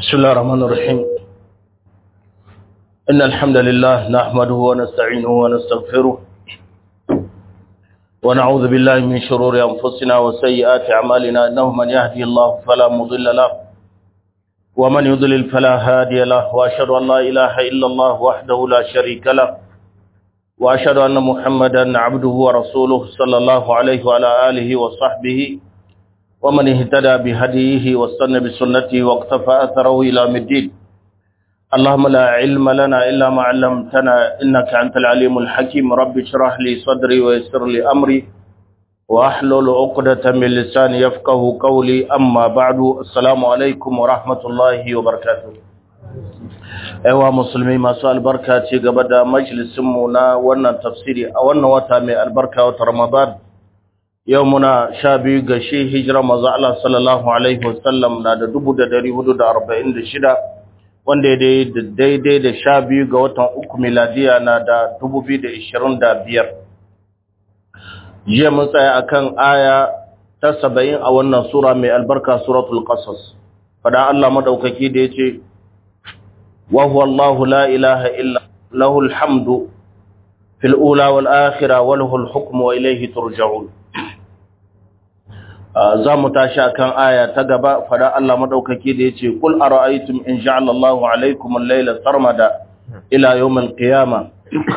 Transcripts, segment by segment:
بسم الله الرحمن الرحيم إن الحمد لله نحمده ونستعينه ونستغفره ونعوذ بالله من شرور أنفسنا وسيئات أعمالنا إنه من يهدي الله فلا مضل له ومن يضلل فلا هادي له وأشهد أن لا إله إلا الله وحده لا شريك له وأشهد أن محمدا عبده ورسوله صلى الله عليه وعلى آله وصحبه ومن اهتدى بهديه واستنى بسنته واقتفى أثره إلى مدين اللهم لا علم لنا إلا ما علمتنا إنك أنت العليم الحكيم رب اشرح لي صدري ويسر لي أمري وأحلل عقدة من لساني يفقه قولي أما بعد السلام عليكم ورحمة الله وبركاته aiwa musulmi masu albarka ce gaba da majalisinmu na wannan tafsiri a wannan wata mai albarka wata ramadan yau muna sha biyu ga shi hijira maza Allah sallallahu alaihi wasallam na da dubu da dari hudu da arba'in da shida wanda ya daidai da sha biyu ga watan uku miladiya na da dubu biyu da ishirin da biyar jiya mun tsaya akan aya ta saba'in a wannan sura mai albarka suratul qasas fada Allah madaukaki da ya ce وهو الله لا إله إلا له الحمد في الأولى والآخرة وله الحكم وإليه ترجعون zamu tashi akan aya ta gaba fada Allah madaukaki da yace kul ara'aytum in ja'ala Allahu alaykum al-layla sarmada ila yawm al-qiyamah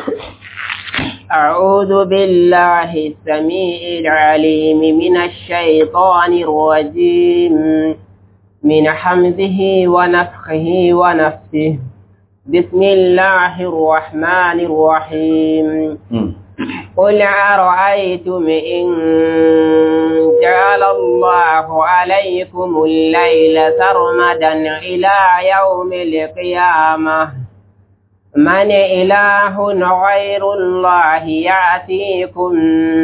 أعوذ بالله السميع العليم من الشيطان الرجيم من حمده ونفخه ونفسه بسم الله الرحمن الرحيم قل أرأيتم إن جعل الله عليكم الليل سرمدا إلى يوم القيامة من إله غير الله يأتيكم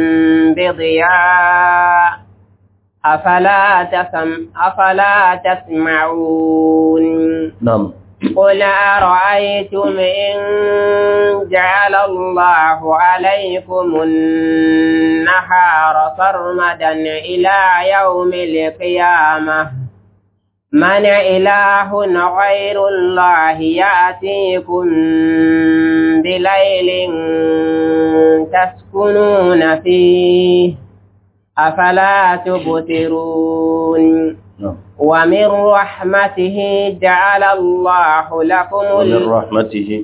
بضياء أفلا, تسم أفلا تسمعون نعم قل أرأيتم إن جعل الله عليكم النهار سرمدا إلى يوم القيامة من إله غير الله يأتيكم بليل تسكنون فيه أفلا تبصرون ومن رحمته جعل الله لكم ومن رحمته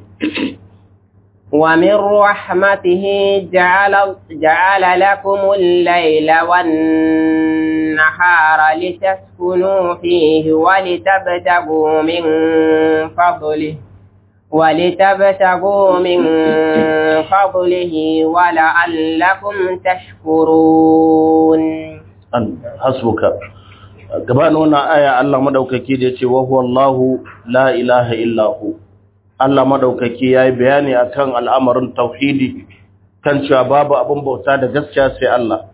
ومن رحمته جعل جعل لكم الليل والنهار لتسكنوا فيه ولتبتغوا من فضله ولتبتغوا من فضله ولعلكم تشكرون حسبك gabanin wannan aya Allah madaukaki da yace wa huwa Allahu la ilaha illa hu Allah madaukaki yayi bayani akan al'amarin tauhidi kan cewa babu abin bauta da gaskiya sai Allah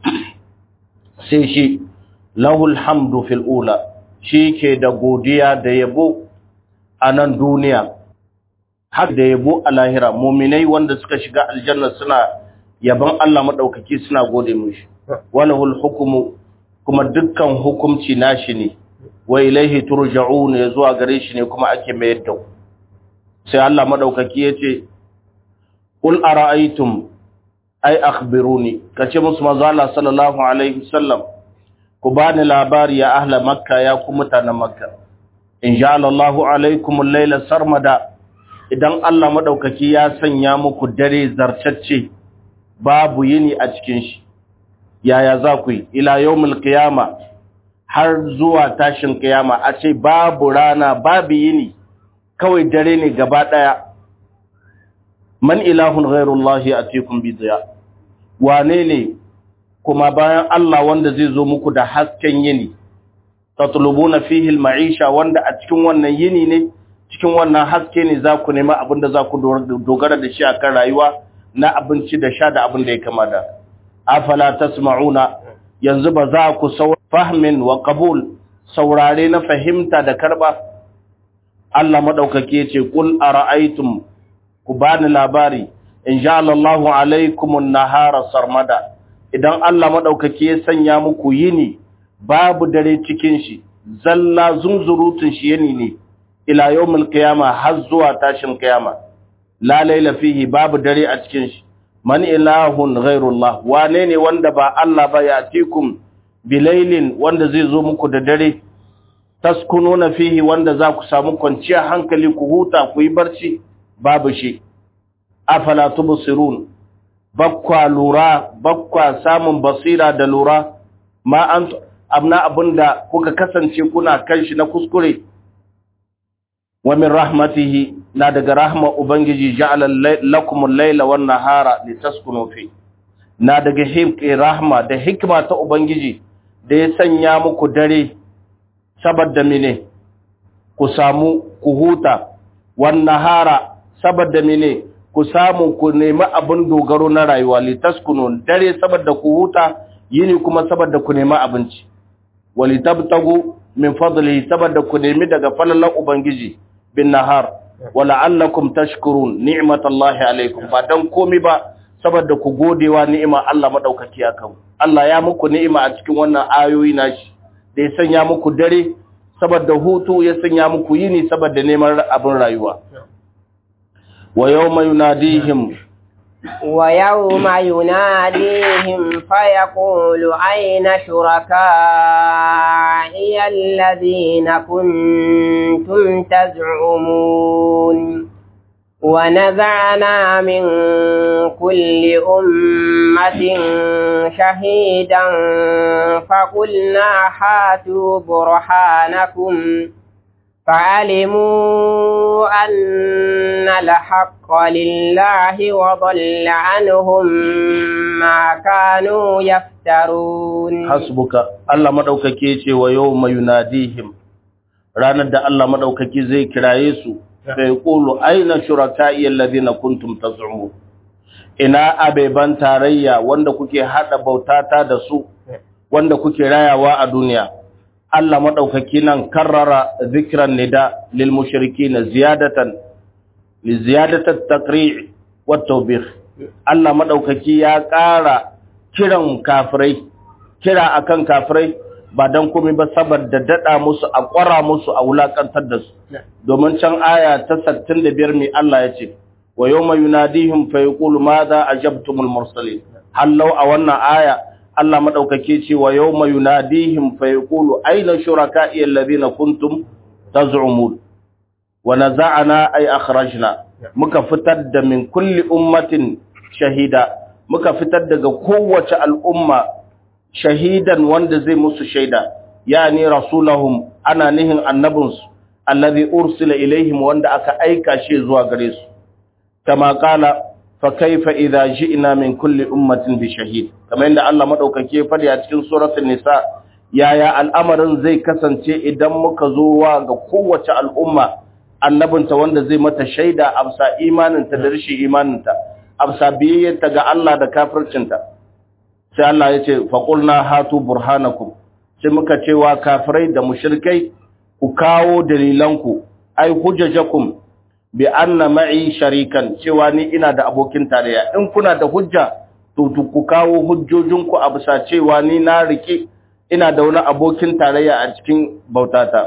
sai shi lahul hamdu fil ula shi ke da godiya da yabo a nan duniya har da yabo a lahira muminai wanda suka shiga aljanna suna yaban Allah madaukaki suna gode mishi walahul hukmu kuma dukkan hukumci nashi ne wa ilaihi turja'un ya zuwa gare shi ne kuma ake mayar da sai Allah madaukaki yace qul ara'aytum ay akhbiruni kace musu manzo Allah sallallahu alaihi wasallam ku bani labari ya ahla makka ya ku mutanen makka in ja'ala Allahu alaikum al-laila sarmada idan Allah madaukaki ya sanya muku dare zartacce babu yini a cikin shi yaya za ku yi ila yawmul qiyama har zuwa tashin qiyama a ce babu rana babu yini kawai dare ne gaba daya man ilahun ghairullahi atikum bi diya wane ne kuma bayan Allah wanda zai zo muku da hasken yini tatlubuna fihi al-ma'isha wanda a cikin wannan yini ne cikin wannan haske ne za ku nema abinda za ku dogara da shi akan rayuwa na abinci da sha da abin da ya kama da afala tasma'una yanzu ba za ku fahmin wa qabul saurare na fahimta da karba Allah madaukake yace kul ara'aytum ku bani labari in ja'ala Allahu alaykumun nahara sarmada idan Allah madaukake ya sanya muku yini babu dare cikin shi zalla zunzurutun shi yani ne ila yawmil qiyama har zuwa tashin qiyama la laila fihi babu dare a cikin shi man ilahun ghairullah wane ne wanda ba Allah ba ya tikum bilailin wanda zai zo muku da dare taskununa fihi wanda za ku samu kwanciyar hankali ku huta ku yi barci babu shi afala tubsirun bakwa lura bakwa samun basira da lura ma an abna abinda kuka kasance kuna kan shi na kuskure wa min rahmatihi na daga rahma ubangiji ja'ala lakum al-layla wan nahara litaskunu fi na daga hikma rahma da hikma ta ubangiji da ya sanya muku dare saboda mene ku samu ku huta wan nahara saboda mene ku samu ku nemi abin dogaro na rayuwa litaskunu dare saboda ku huta yini kuma saboda ku nemi abinci walitabtagu min fadlihi saboda ku nemi daga falalan ubangiji bin nahar wala'allakum tashkurun ni'matallahi alaikum ba dan komi ba saboda ku godewa ni'ima Allah madaukaki akan Allah ya muku ni'ima a cikin wannan ayoyi nashi da ya sanya muku dare saboda hutu ya sanya muku yini saboda neman abin rayuwa wa yawma yunadihim ويوم يناديهم فيقول أين شركائي الذين كنتم تزعمون ونزعنا من كل أمة شهيدا فقلنا هاتوا برهانكم فعلموا أن الحق لله وضل عنهم ما كانوا يفترون حسبك الله مدوكake yace wa yawma yunadihim ranar da Allah madaukaki zai kiraye su sai yaqulu aina shuraka'i alladhina kuntum taz'umun ina abeban tarayya wanda kuke hada bautata da su wanda kuke rayawa a duniya Allah maɗaukaki nan karrara zikiran nida lil mushriki na ziyadatan li ziyadatat taqri' wa tawbih Allah maɗaukaki ya ƙara kiran kafirai kira akan kafirai ba dan komai ba saboda dada musu a ƙwara musu a wulakantar da su domin can aya ta 65 mai Allah ya ce wa yawma yunadihim fa yaqulu madha ajabtumul mursalin hallau a wannan aya Allah madaukake ce wa yawma yunadihim fa yaqulu ayna shuraka'i alladhina kuntum taz'umun wa naza'na ay akhrajna muka fitar da min kulli ummatin shahida muka fitar daga kowace al'umma shahidan wanda zai musu shaida yani rasulahum ana nihin annabinsu alladhi ursila ilaihim wanda aka aika shi zuwa gare su kama qala fa kaifa idza ji'na min kulli ummatin bi shahid kamar yadda Allah madaukake fadi a cikin suratul nisa yaya al'amarin zai kasance idan muka zo wa ga kowace al'umma annabinta wanda zai mata shaida amsa imaninta da rashin imaninta amsa biyayyarta ga Allah da kafircinta sai Allah ya ce faqulna hatu burhanakum sai muka ce wa kafirai da mushrikai ku kawo dalilanku ai hujjajakum bi anna ma'i sharikan cewa ni ina da abokin tarayya in kuna da hujja to ku kawo hujjojinku a bisa cewa ni na rike ina da wani abokin tarayya a cikin bautata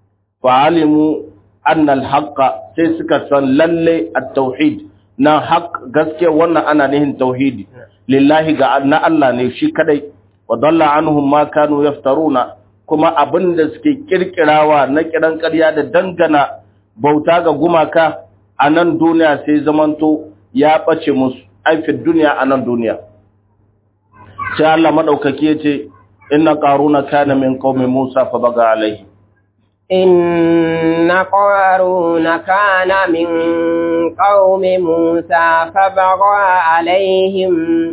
fa alimu anna al-haqqa sai suka san lalle at-tauhid na haq gaskiya wannan ana nihin tauhidi lillahi ga na Allah ne shi kadai wa dalla anhum ma kanu yaftaruna kuma abinda suke kirkirawa na kiran ƙarya da dangana bauta ga gumaka a nan duniya sai zamanto ya ɓace musu aifin duniya a nan duniya sai Allah maɗaukaki ya ce inna ƙaruna kana min qaumi Musa fa baga alaihi إن قارون كان من قوم موسى فبغى عليهم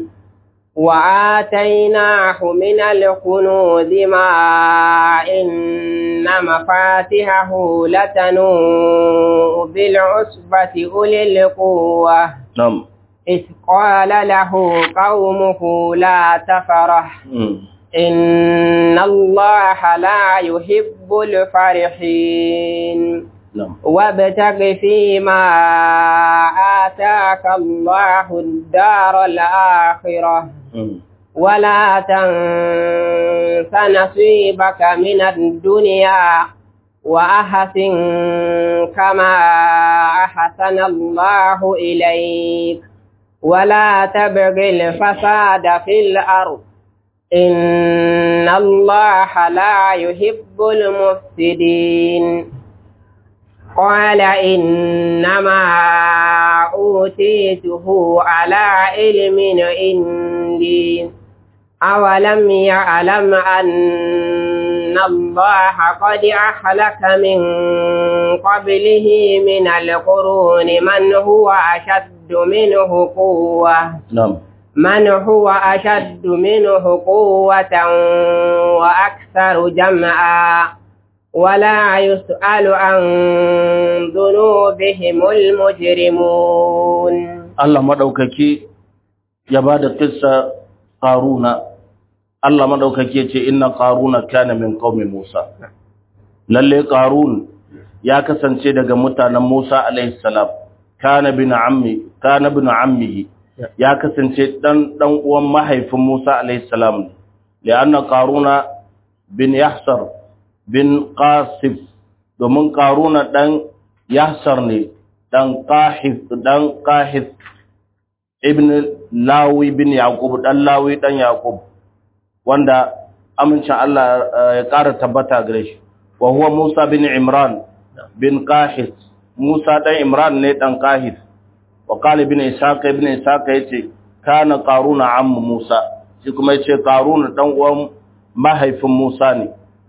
وآتيناه من الكنوز ما إن مفاتحه لتنوء بالعصبة أولي القوة نعم إذ قال له قومه لا تفرح إن الله لا يحب الفرحين نعم وابتغ فيما آتاك الله الدار الآخرة ولا تنس نصيبك من الدنيا وأحسن كما أحسن الله إليك ولا تبغ الفساد في الأرض إن الله لا يحب المفسدين قال إنما أوتيته على علم عندي أولم يعلم أن الله قد أهلك من قبله من القرون من هو أشد منه قوة نعم من هو أشد منه قوة وأكثر جمعا ولا يسأل عن ذنوبهم المجرمون Allah madaukaki ya bada kissa Qaruna Allah madaukaki yace inna Qaruna kana min qaumi Musa lalle Qarun ya kasance daga mutanen Musa alaihi salam kana bin ammi kana bin ammihi ya kasance dan dan uwan mahaifin Musa alaihi salam lianna Qaruna bin Yahsar bin Qasif domin Qaruna dan Yahsar ne dan Qahif dan Qahif ibn Lawi bin Yaqub dan Lawi dan Yaqub wanda amincin Allah ya ƙara tabbata gare shi wa huwa Musa bin Imran bin Qahis Musa dan Imran ne dan Qahis wa qala ibn Ishaq ibn Ishaq yace kana Qaruna ammu Musa shi kuma yace Qaruna dan uwan mahaifin Musa ne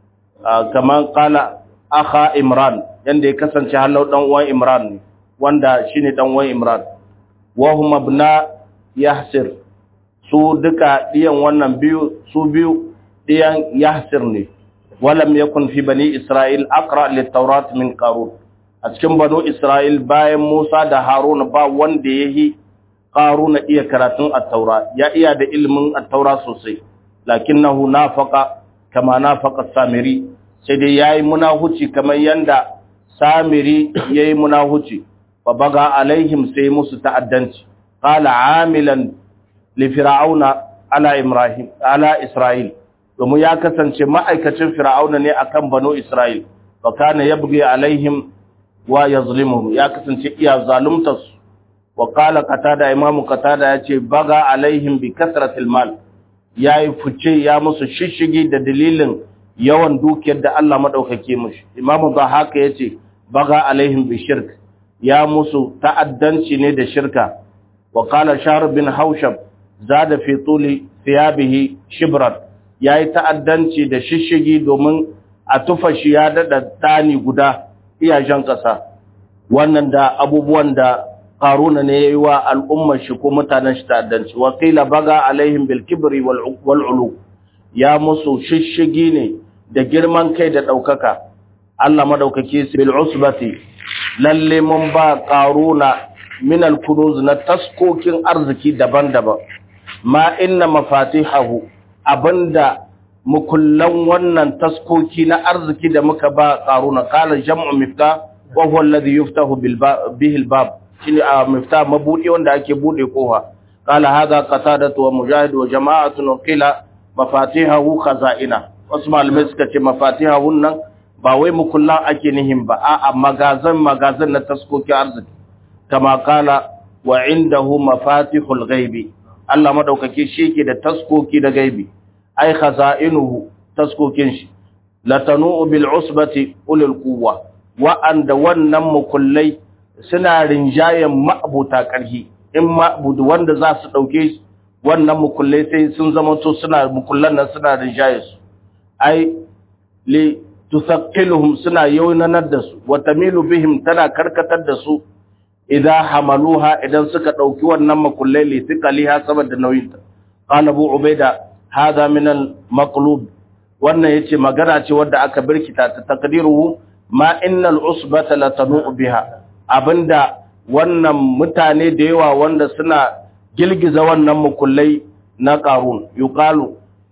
kaman qala akha Imran yanda ya kasance halau dan uwan Imran ne wanda shine dan uwan Imran wa hum abna Yahsir su duka diyan wannan biyu su biyu diyan Yahsir ne walam yakun fi bani Isra'il aqra lit-taurat min Qarun a cikin banu Isra'il bayan Musa da Haruna ba wanda yahi Qaruna iya karatun at-taura ya iya da ilimin at-taura sosai lakinnahu nafaqa kama nafaqa Samiri sai dai yayi munahuci kamar yanda Samiri yayi munahuci fa baga alaihim sai musu ta'addanci qala amilan li fir'auna ala ibrahim ala isra'il domin ya kasance ma'aikacin fir'auna ne akan banu isra'il fa kana yabghi alaihim wa yazlimuhum ya kasance iya zalumtas wa qala qatada imamu qatada yace baga alaihim bi kasratil mal yayi fice ya musu shishigi da dalilin yawan dukiyar da Allah madaukake mushi imamu haka yace baga alaihim bi shirk ya musu ta'addanci ne da shirka wa qala shahr bin haushab zada fi tuli thiyabihi shibran yayi ta'addanci da shishigi domin a tufa shi ya dada dani guda iyajen kasa wannan da abubuwan da qaruna ne yayi wa al'ummar shi ko mutanen shi ta'addanci wa qila baga alaihim bil kibri wal ulu ya musu shishigi ne da girman kai da daukaka Allah madaukake su bil usbati lalle mun ba qaruna min al kunuz na taskokin arziki daban-daban ma inna mafatihahu abinda mukullan wannan taskoki na arziki da muka ba qaruna qala jam'u miftah wa huwa alladhi yuftahu bil bihi al bab shine a miftah mabudi wanda ake bude kofa qala hadha qatadatu wa mujahid wa jama'atun qila mafatihahu khaza'ina wasu malamai suka ce mafatihahun nan ba wai mukullan ake nihin ba a'a magazan magazan na taskoki arziki kama kala wa indahu mafatihul ghaibi Allah madaukake shi yake da taskoki da gaibi ai khaza'inuhu taskokin shi latanu bil usbati ulul quwwa wa anda wannan mukullai suna rinjayen ma'abuta karhi in ma'budu wanda za su dauke wannan mukullai sai sun zama to suna mukullan nan suna rinjaye su ai li tusaqqiluhum suna yaunanar da su wa tamilu bihim tana karkatar da su idza hamaluha idan suka dauki wannan makullai li thiqaliha saboda nauyinta qala abu ubaida hada min al maqlub wannan yace magana ce wanda aka birkita ta takdiruhu ma innal usbata la tanu biha abinda wannan mutane da yawa wanda suna gilgiza wannan makullai na qarun yuqalu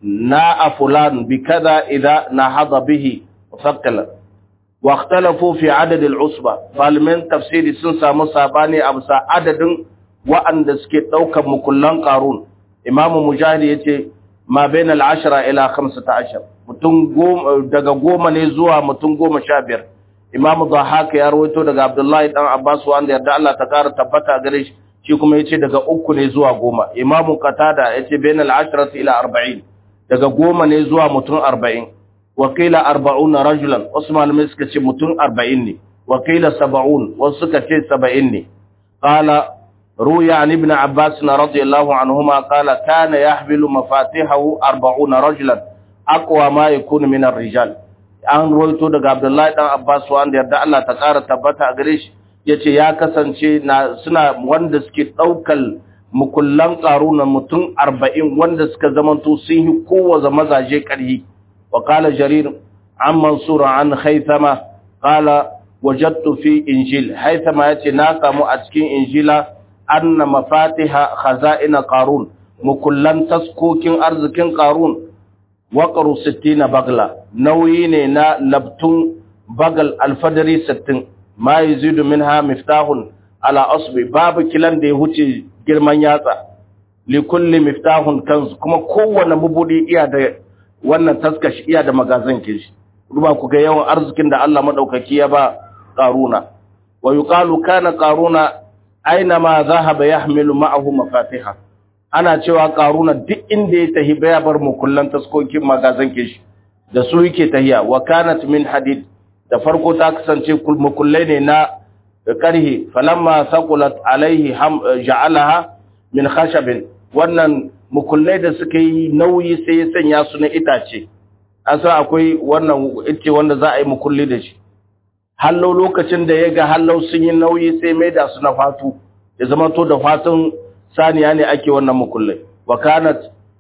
na fulan bi kaza idza nahada bihi musaqqala wa ikhtalafu fi adad al-usba falimin tafsiri sun samu sabani a bisa adadin wa'anda suke daukar mukullan qarun imamu mujahid yace ma bain al-10 ila 15 mutum daga goma ne zuwa mutum goma sha biyar Imam Dhahak ya rawaito daga Abdullahi dan Abbas wanda yarda Allah ta kara tabbata gare shi shi kuma yace daga uku ne zuwa goma Imam Qatada yace bainal ashrati ila 40 daga goma ne zuwa mutum 40 wakila 40 rajulan wasu malamai suka ce mutum 40 ne wakila 70 wasu suka ce 70 ne qala روي عن ابن عباس رضي الله عنهما قال كان يحمل مفاتيحه أربعون رجلا أقوى ما يكون من الرجال an roito daga Abdullahi dan Abbas wanda yarda Allah ta ƙara tabbata a gare shi yace ya kasance na suna wanda suke daukal mukullan qaruna mutum 40 wanda suka zamanto sun yi kowace mazaje ƙarhi wa qala jarir an mansur an khaythama qala wajadtu fi injil haythama yace na samu a cikin injila anna mafatiha khaza'ina qarun mukullan taskokin arzikin qarun waqaru 60 bagla nauyi ne na labtun bagal alfadari 60 ma yazidu minha miftahun ala asbi babu kilan da ya huce girman yatsa li kulli miftahun kanzu kuma kowanne mubudi iya da wannan taskashi iya da magazin kishi duba ku ga yawan arzikin da Allah madaukaki ya ba qaruna wa yuqalu kana qaruna aina ma zahaba yahmilu ma'ahu mafatiha ana cewa qaruna duk inda ya tahi baya bar mukullan taskokin magazan kishi da su yake tahiya wa kanat min hadid da farko ta kasance mukullai ne na karhi falamma saqulat alaihi ja'alaha min khashabin wannan mukullai da suka yi nauyi sai ya sanya su na itace an san akwai wannan ice wanda za a yi mukulli da shi hallau lokacin da ya ga hallau sun yi nauyi sai mai da su na fatu ya zama to da fatun saniya ne ake wannan mukullai wa kanat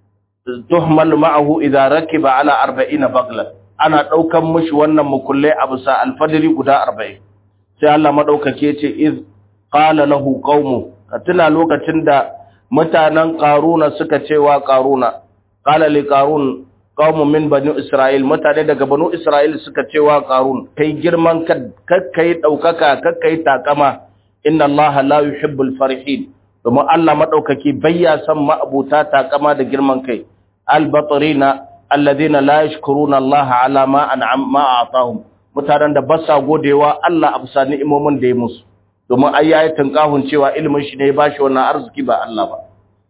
tuhmal ma'ahu idza rakiba ala 40 bagla ana daukan mishi wannan mukullai a bisa alfadari guda 40 sai Allah madaukake ce iz qala lahu qaumu tuna lokacin da mutanen qaruna suka cewa qaruna qala li qarun qaumun min bani isra'il mutane daga banu isra'il suka cewa qarun kai girman kakkai daukaka kakkai takama inna allaha la yuhibbul farihin domin Allah madaukaki bayya san ma'abuta takama da girman kai albatrina alladhina la yashkuruna allaha ala ma an'am ma atahum mutanen da ba sa godewa Allah a bisa ni'imomin da ya musu domin ai yayi tunkahun cewa ilimin shi ne ya bashi wannan arziki ba Allah ba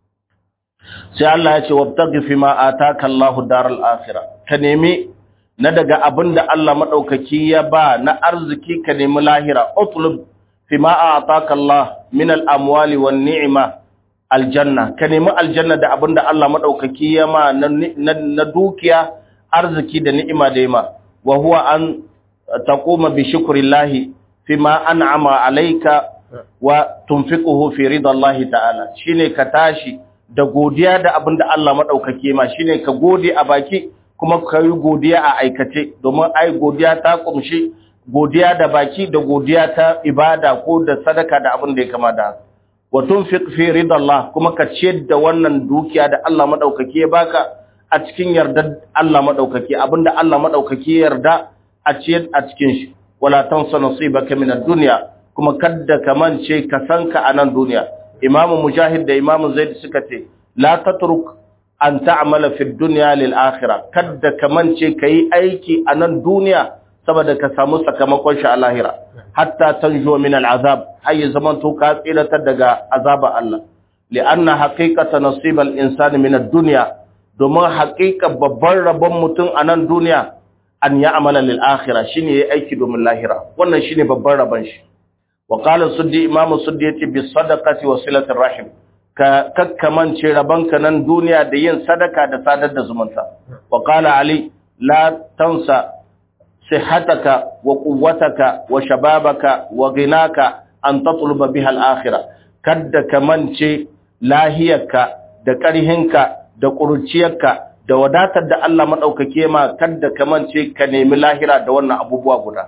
sai Allah ya ce wabtaghi fima ataka Allahu daral akhirah ka nemi na daga abinda Allah madaukaki ya ba na arziki ka nemi lahira utlub fima ataka Allah min al amwali wan ni'ma aljanna ka nemi aljanna da abinda Allah madaukaki ya ma na dukiya arziki da ni'ima da yima wa huwa an taquma bi shukrillahi fima an'ama alayka wa tunfiquhu fi ridallahi ta'ala shine ka tashi da godiya da abin da Allah maɗaukake ma shi ne ka gode a baki kuma ka yi godiya a aikace domin ai godiya ta ƙumshi godiya da baki da godiya ta ibada ko da sadaka da abin da ya kama da watun fi ridallah kuma ka ciyar da wannan dukiya da Allah maɗaukake ya baka a cikin yardar Allah maɗaukake abin da Allah maɗaukake ya yarda a ciyar a cikin shi wala tansa nasibaka min ad-dunya kuma kadda ka mance ka sanka a nan duniya imamu mujahid da imamu zaid suka ce la tatruk an ta'mala fi dunya lil akhirah kadda kamance kai aiki a nan duniya saboda ka samu sakamakon shi a lahira hatta tanjo min al azab hay zaman to ka tsiratar daga azaba Allah li'anna haqiqata nasib al insani min ad dunya domin haqiqa babban rabon mutum a nan duniya an ya'mala lil akhirah shine yayi aiki domin lahira wannan shine babban rabon shi وقال السدي امام السدي yace bi sadaqati wa silatir rahim ka kakkamance rabanka nan duniya da yin sadaka da sadar da zumunta wa qala ali la tansa sihhataka wa quwwataka wa shababaka wa ghinaka an tatluba biha al-akhirah kadda kamance lahiyarka da karhinka da kurciyarka da wadatar da Allah madaukake ma kadda kamance ka nemi lahira da wannan abubuwa guda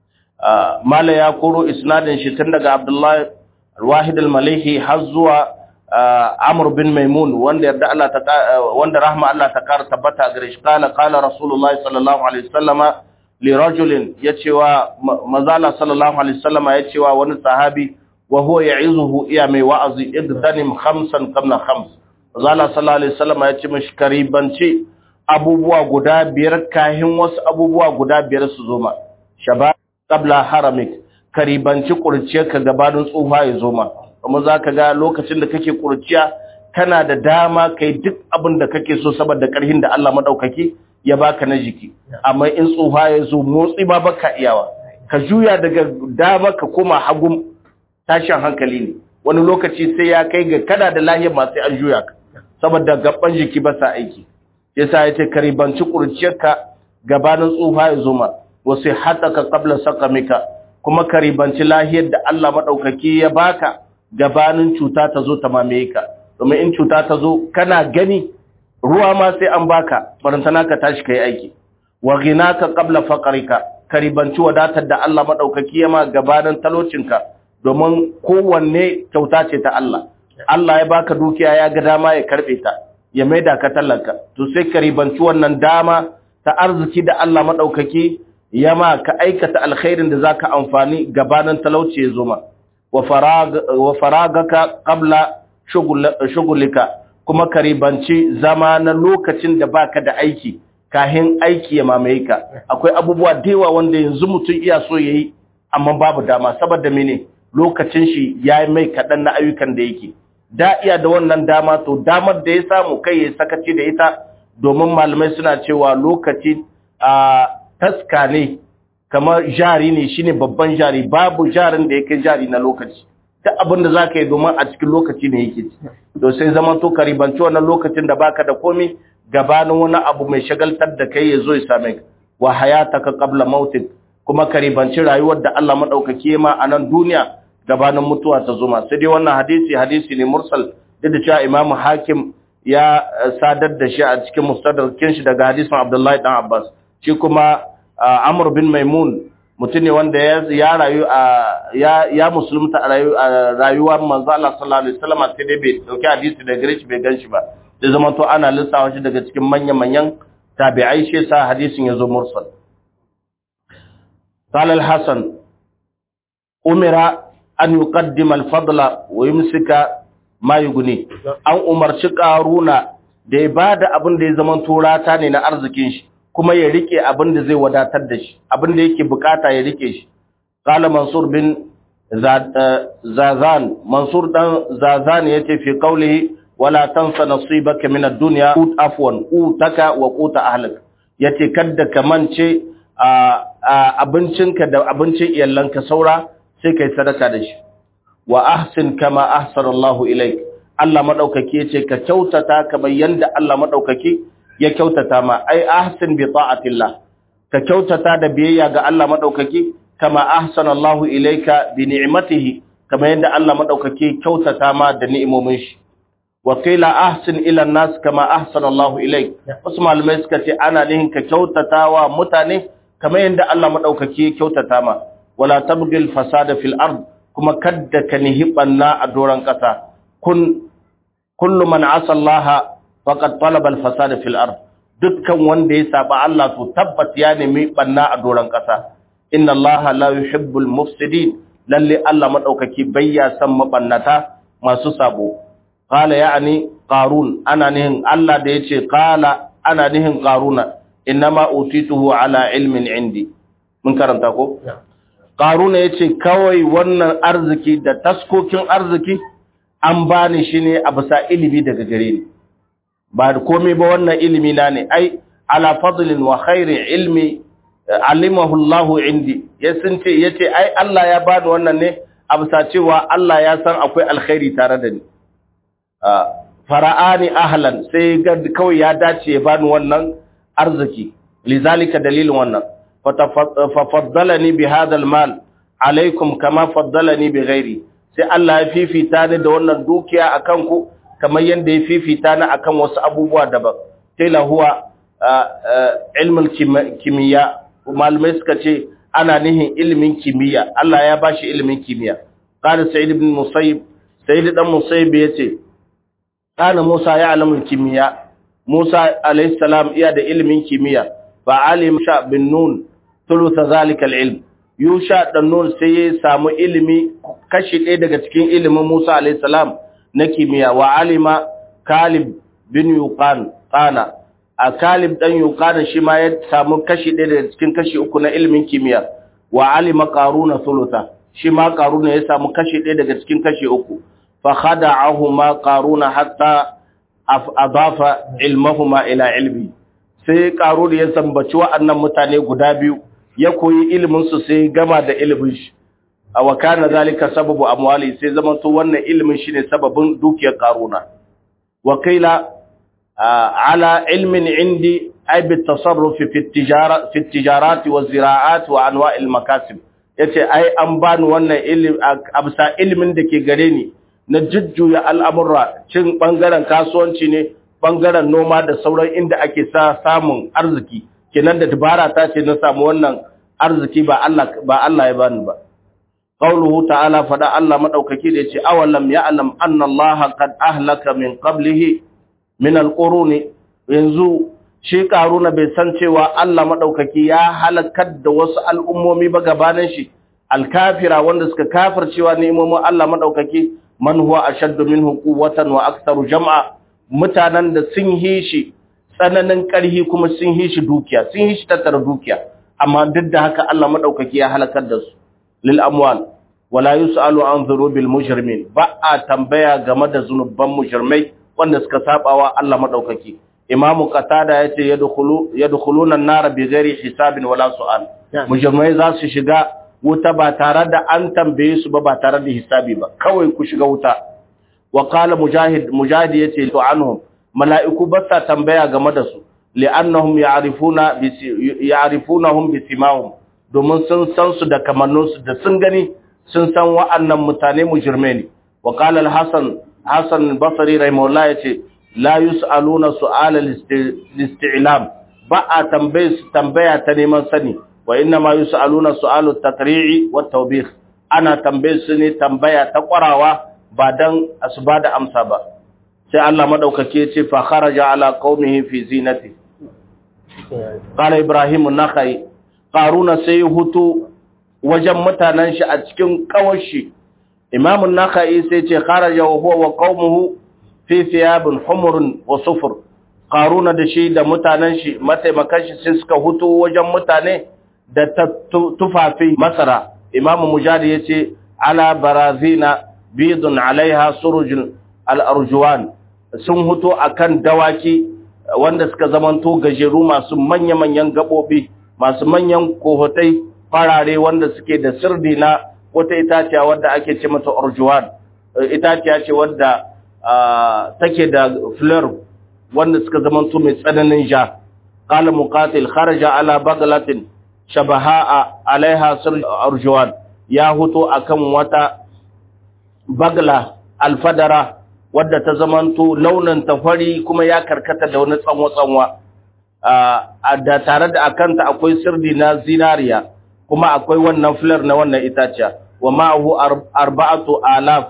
mala ya koro isnadin shi tun daga Abdullahi Wahid al-Malihi har zuwa Amr bin Maimun wanda yarda Allah ta wanda rahma Allah ta kara tabbata gare shi kana qala Rasulullah sallallahu alaihi wasallama li rajulin yace wa mazala sallallahu alaihi wasallama yace wa wani sahabi wa huwa ya'izuhu iya mai wa'azi iddanim khamsan qabla khams mazala sallallahu alaihi wasallama yace mishi karibanci abubuwa guda biyar kahin wasu abubuwa guda biyar su zo ma shabab qabla haramik karibanci kurciyarka gabanin tsufa ya zo ma kuma zaka ga lokacin da kake kurciya kana da dama kai duk abin da kake so saboda karhin da Allah madaukaki ya baka na jiki amma in tsufa ya zo motsi ba baka iyawa ka juya daga dama ka koma hagun tashin hankali ne wani lokaci sai ya kai ga kada da lahiyar ma sai an juya ka saboda gaban jiki ba sa aiki yasa yace karibanci kurciyarka gabanin tsufa ya zo ma wasu hataka qabla saqamika kuma karibanci lahiyar da Allah madaukaki ya baka gabanin cuta ta zo ta mamaye ka domin in cuta ta zo kana gani ruwa ma sai an baka barantana ka tashi kai aiki wa ghinaka qabla faqrika karibanci wadatar da Allah madaukaki ya ma gabanin talocinka domin kowanne kyauta ce ta Allah Allah ya baka dukiya ya ga dama ya karbe ta ya maida ka talaka to sai karibanci wannan dama ta arziki da Allah madaukaki ya ma ka aikata alkhairin da zaka amfani gabanin talauci ya zo ma wa farag wa faragaka qabla shugulika kuma karibanci zama na lokacin da baka da aiki kahin aiki ya mamaye ka akwai abubuwa dewa wanda yanzu mutum iya so yayi amma babu dama saboda mene lokacin shi yayi mai kadan na ayyukan da yake da iya da wannan dama to damar da ya samu kai ya sakaci da ita domin malamai suna cewa lokaci a taska ne kamar jari ne shine babban jari babu jarin da yake jari na lokaci ta abin da za ka yi domin a cikin lokaci ne yake to sai zama to karibanci wannan lokacin da baka da komi gabanin wani abu mai shagaltar da kai ya zo ya same ka wa hayataka qabla mautik kuma karibanci rayuwar da Allah madaukake ma a nan duniya gabanin mutuwa ta zuma sai dai wannan hadisi hadisi ne mursal duk da cewa Imam Hakim ya sadar da shi a cikin mustadrakin shi daga hadisin Abdullahi dan Abbas shi kuma Amr bin Maimun mutum ne wanda ya rayu a ya musulunta a rayuwar manzo Allah sallallahu alaihi wasallam sai dai bai dauki hadisi da gare shi bai ganshi ba sai zama to ana lissawa shi daga cikin manyan manyan tabi'ai shi sa hadisin yazo mursal قال الحسن أمر أن يقدم الفضل ويمسك ما يغني an umarci karuna da ya bada abin da ya zama turata ne na arzikin shi kuma ya rike abin da zai wadatar da shi abin da yake bukata ya rike shi qala mansur bin zazan mansur dan zazan yace fi qawlihi wala tansa nasibaka min ad-dunya ut afwan utaka wa quta ahlik yace kadda ka mance abincinka da abincin iyalanka saura sai kai sadaka da shi wa ahsin kama ahsana Allahu ilaik Allah madaukake yace ka kyautata kamar yanda Allah madaukake ya kyautata ma ai ahsin bi ta'atillah ka kyautata da biyayya ga Allah madaukake kama ahsana Allahu ilaika bi ni'matihi kama yanda Allah madaukake kyautata ma da ni'imomin shi wa qila ahsin ila nas kama ahsana Allahu ilaik wasu malamai suka ce ana nihin ka kyautata wa mutane kama yanda Allah madaukake kyautata ma wala tabghil fasada fil ard kuma kadda ka nihi banna a doran kasa kun kullu man asa Allah faqad talaba al-fasada fil ard dukkan wanda ya saba Allah to tabbat ya nemi banna a doran kasa inna Allah la yuhibbul mufsidin lalle Allah madaukaki bayya san mabannata masu sabo qala ya'ni qarun ana nihin Allah da yace qala ana nihin qaruna inma utituhu ala ilmin indi mun karanta ko qaruna yace kawai wannan arziki da taskokin arziki an bani shi ne a bisa ilimi daga gare ni ba da komai ba wannan ilimi na ne ai ala fadlin wa khairi ilmi alimahu Allah indi ya sun ce yace ai Allah ya bani wannan ne a bisa cewa Allah ya san akwai alkhairi tare da ni fara'ani ahlan sai ga kawai ya dace ya bani wannan arziki lizalika dalilin wannan fa faddalani bi hadha almal alaikum kama faddalani bi ghairi sai Allah ya fifita ni da wannan dukiya akan ku kamar yadda ya fifita ni akan wasu abubuwa daban tela huwa ilmul kimiyya malamai suka ce ana nihin ilimin kimiyya Allah ya bashi ilimin kimiyya qala sa'id ibn musayyib sa'id dan musayyib yace kana Musa ya alamul kimiyya Musa alayhi salam iya da ilimin kimiyya fa alim sha bin nun thuluth zalika al-ilm Yusha dan Nun sai ya samu ilimi kashi ɗaya daga cikin ilimin Musa alayhi salam na kimiyya wa alima Kalib bin Yuqan qana a Kalib dan Yuqan shi ma ya samu kashi ɗaya daga cikin kashi uku na ilimin kimiyya wa alima qaruna thulutha shi ma qaruna ya samu kashi ɗaya daga cikin kashi uku fa khada'ahuma qaruna hatta adafa ilmahuma ila ilmi sai qaruna ya sambaci wa'annan mutane guda biyu ya koyi ilimin su sai gama da ilimin shi wa kana zalika sababu amwali sai zaman to wannan ilimin shine sababin dukiyar qaruna wa kaila ala ilmin indi ay bi tasarruf fi tijara fi tijarat wa ziraat wa anwa' al makasib yace ai an bani wannan ilimi absa ilimin da ke gare ni na jujjuya al'amurra cin bangaren kasuwanci ne bangaren noma da sauran inda ake sa samun arziki kenan da dabara ta ce na samu wannan arziki ba Allah ba Allah ya bani ba qauluhu ta'ala fada Allah madaukaki da yace awalam ya'lam anna Allah qad ahlaka min qablihi min alquruni yanzu shi karuna bai san cewa Allah madaukaki ya halakar da wasu al'ummomi ba gabanin shi alkafira wanda suka kafircewa nemomin Allah madaukaki man huwa ashaddu minhu quwwatan wa aktharu jam'a mutanen da sun yi shi tsananin ƙarhi kuma sun yi shi dukiya sun yi shi tattara dukiya amma duk da haka Allah madaukaki ya halakar da su lil amwal wala yusalu an dhurubil mujrimin ba a tambaya game da zunuban mujrimai wanda suka sabawa Allah madaukaki imamu qatada yace yadkhulu yadkhuluna an-nar bighairi hisabin wala su'al mujrimai za su shiga wuta ba tare da an tambaye su ba ba tare da hisabi ba kawai ku shiga wuta wa qala mujahid mujahid yace to anhum mala'iku ba sa tambaya game da su li'annahum ya'rifuna bi ya'rifunahum bi simahum domin sun san su da kamannunsu da sun gani sun san wa'annan mutane mujirme ne wa qala al-hasan hasan al-basri rahimahullah yace la yus'aluna su'ala al-isti'lam ba a tambaye su tambaya ta neman sani wa inna ma yus'aluna su'alu at-taqri'i wa tawbih ana tambaye su ne tambaya ta kwarawa ba dan asuba da amsa ba sai Allah madaukake yace fa kharaja ala qaumihi fi zinati qala ibrahim an-nakhai qaruna sai hutu wajen mutanen shi a cikin kawashi imamun nakhai sai ce kharaja wa huwa wa qaumuhu fi thiyabin humurun wa sufur qaruna da shi da mutanen shi mataimakan shi sai suka hutu wajen mutane da tufafi masara imam mujahid yace ala barazina bidun alaiha surujun al-arjuwan sun hutu akan dawaki wanda suka zamanto gajeru masu manya-manyan gabobi masu manyan kohotai farare wanda suke da sirdi na wata itaciya wadda ake ce mata orjuwan itaciya ce wadda take da fleur wanda suka zamanto mai tsananin ja qala muqatil kharaja ala baglatin shabaha alaiha sir orjuwan ya huto akan wata bagla alfadara wadda ta zamanto launin tafari kuma ya karkata da wani tsanwa-tsanwa da tare da akanta akwai sirdi na zinariya kuma akwai wannan filar na wannan itaciya wa ma'ahu arba'atu alaf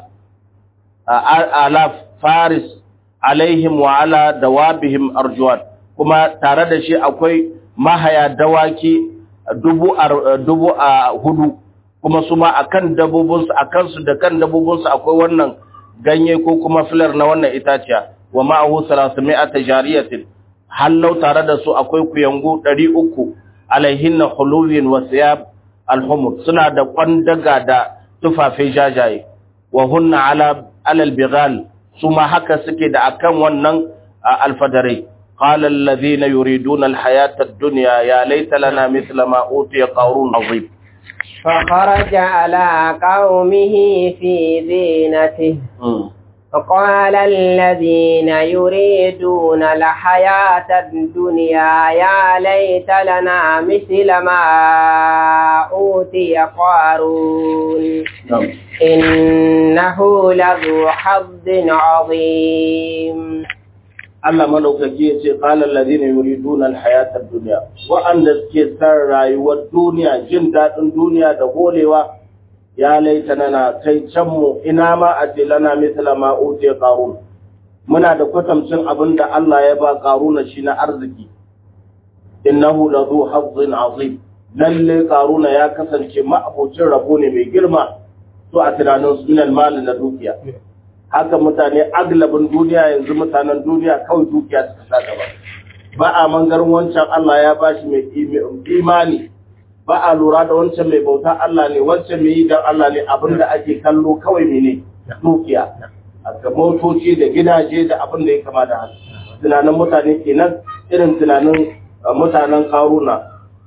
alaf faris alaihim wa ala dawabihim arjuwan kuma tare da shi akwai mahaya dawaki dubu dubu a hudu kuma su ma akan dabobinsu akan su da kan dabobinsu akwai wannan ganye ko kuma filar na wannan itaciya wa ma'ahu 300 jariyatin hallau tare da su akwai kuyangu ɗari uku alaihinna huluwin wa siyab alhumur suna da kwandaga da tufafe jajaye wa hunna ala alal bighal su ma haka suke da akan wannan alfadarai qala alladhina yuriduna alhayata ad-dunya ya laita lana mithla ma utiya qarun azim فخرج على قومه في زينته فقال الذين يريدون الحياة الدنيا يا ليت لنا مثل ما أوتي قارون إنه لذو حظ عظيم Allah madaukaki ya ce qala alladhina yuriduna alhayata ad-dunya wa'anda suke san rayuwar duniya jin dadin duniya da holewa ya laitana na kai can mu ina ma a ce lana misla ma utiya qarun muna da kwatamcin abin da Allah ya ba qaruna shi na arziki innahu la zu hazzin azim lalle qaruna ya kasance ma'abocin rabo ne mai girma to a tunanin su minal mal na dukiya haka mutane aglabin duniya yanzu mutanen duniya kawai dukiya suka sa gaba ba a mangarin wancan Allah ya bashi mai imani ba a lura da wancan mai bauta Allah ne wancan mai yi dan Allah ne abin da ake kallo kawai mene dukiya a motoci da gidaje da abin da ya kama da haka tunanin mutane kenan irin tunanin mutanen karuna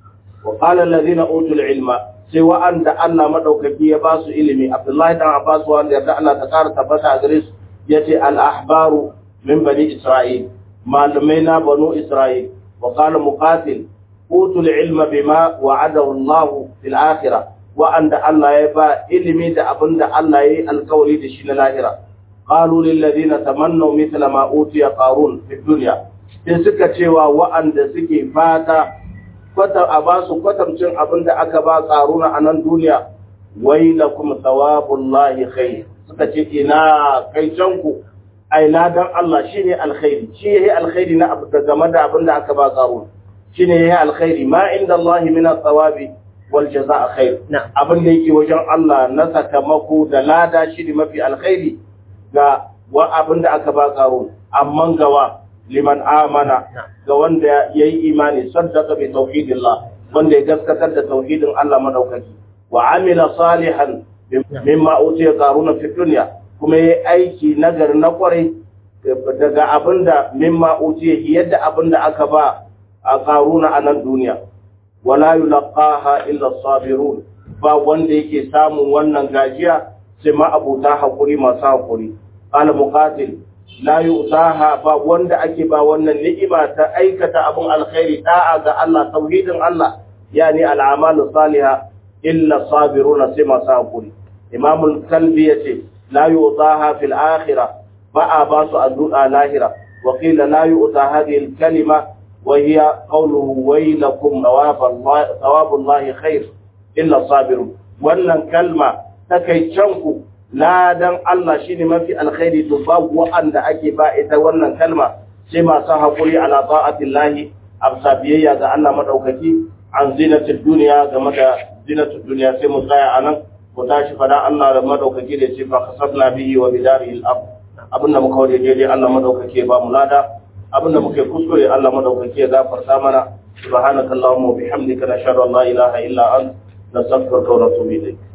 wa qala allazina utul ilma sai wa'anda Allah madaukaki ya ba su ilimi Abdullahi dan Abbas wanda yarda Allah ta kara tabbata a gare su yace al ahbaru min bani Isra'il malumai na banu Isra'il wa qala muqatil utul ilma bima wa'adahu Allah fil akhirah wa'anda Allah ya ba ilimi da abinda Allah ya yi alkawari da shi na lahira qalu lil ladina tamannaw mithla ma utiya qarun fi dunya sai suka cewa wa'anda suke fata kwata a ba su kwatamcin abin da aka ba ƙaruna a nan duniya wai la kuma tsawabullahi khair suka ce ina kai canku ai ladan Allah shine alkhairi shi yayi alkhairi na abu da game da abin da aka ba ƙaruna shine yayi alkhairi ma inda Allah min tsawabi wal jazaa khair abin da yake wajen Allah na sakamako da lada shi ne mafi alkhairi ga wa abin da aka ba ƙaruna amma gawa liman amana ga wanda ya yi imani saddaka bi tauhidillah wanda ya gaskatar da tauhidin Allah madaukaki wa amila salihan mimma utiya qaruna fi dunya kuma yayi aiki nagari na kwarai daga abinda mimma utiya yadda abinda aka ba a qaruna a nan duniya wala yulqaha illa sabirun ba wanda yake samun wannan gajiya sai ma abuta hakuri masu hakuri qala muqatil la yu'taha ba wanda ake ba wannan ni'ima ta aikata abun alkhairi da'a ga Allah tauhidin Allah yani al'amalu salihah illa sabiruna sai masu hakuri imam al-kalbi yace la yu'taha fil akhirah ba a ba su addu'a lahira wa qila la yu'ta hadhihi al-kalima wa hiya qawluhu waylakum thawabullahi khair illa sabirun wannan kalma takaicanku ladan Allah shine mafi alkhairi to babu wa'anda ake ba ita wannan kalma sai masu haƙuri ala ta'atillahi amsa biyayya ga Allah madaukaki an zinatul duniya game da zinatul duniya sai mu tsaya anan ku tashi fada Allah da madaukaki da ce fa kasabna bihi wa bidarihi al-ard abinda muka wade daidai Allah madaukaki ba mu lada abinda muka kuskure Allah madaukaki ya gafarta mana subhanakallahumma wa bihamdika nashhadu an la ilaha illa anta nastaghfiruka wa natubu ilayk